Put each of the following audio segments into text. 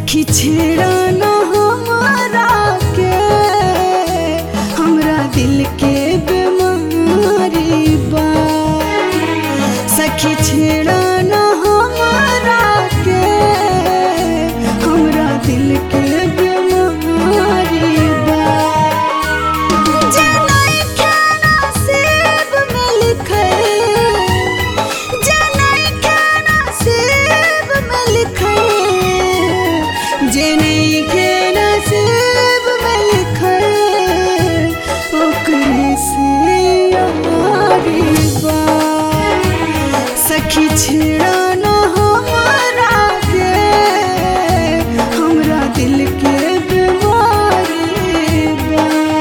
सखी छेड़ा न हमारा के हमरा दिल के बीमारी बा सखी छेड़ा न हमारा के हमरा दिल के बीमारी बा जे नइखे नसीब में लिखल, जे नइखे नसीब में लिखल, जे नइखे नसीब में लिखल, ओकरे से यारी बा। सखी छेड़ा न हमारा के हमरा दिल के बीमारी बा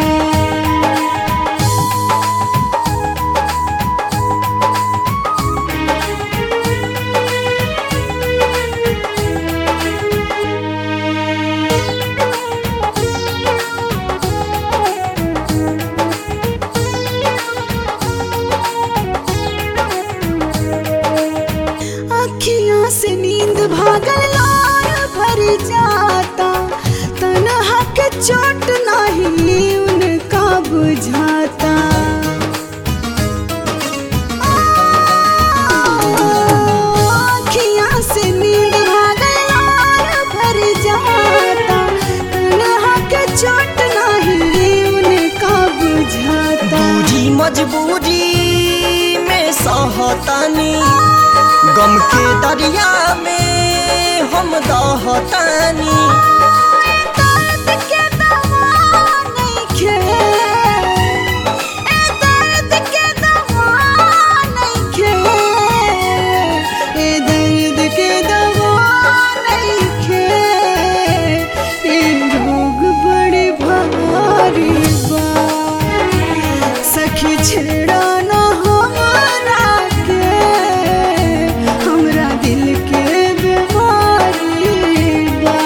अखियां से नींद भागल लार भर जाता तनहा के चोट नहीं उनका बुझाता अखियां से नींद भागल लार भर जाता तनहा के चोट नहीं उनका बुझाता दूरी मजबूरी में सहतानी गम के दरिया में हम दहतानी दर्द के दवा नइखे ए दर्द के दवा नइखे ए दर्द के दवा नइखे ए रोग बड़े भारी बा सखी छेड़ा न हमारा के हमरा दिल के बीमारी बा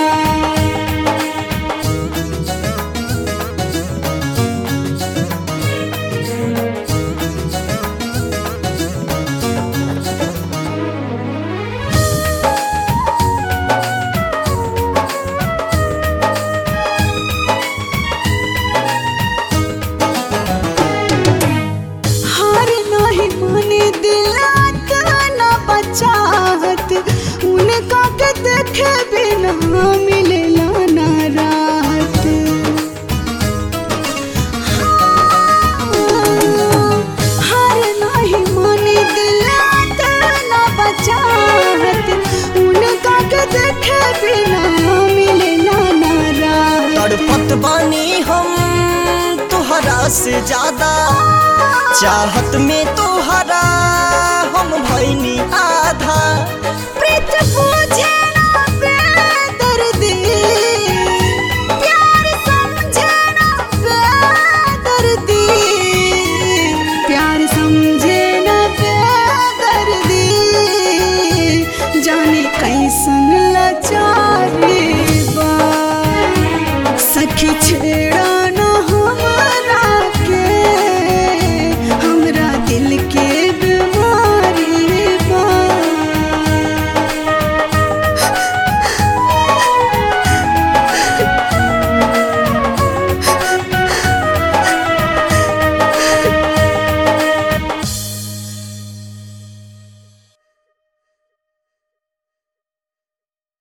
हार नाही माने दिलात न बचाहत उनका के देखे बिना मिलेला ना राहत हार नाही माने दिलात न बचाहत उनका के देखे बिना मिलेला ना राहत तड़पत बानी हम तुहरा से ज्यादा चाहत में तुहरा हम भैनी आधा प्रीत फूल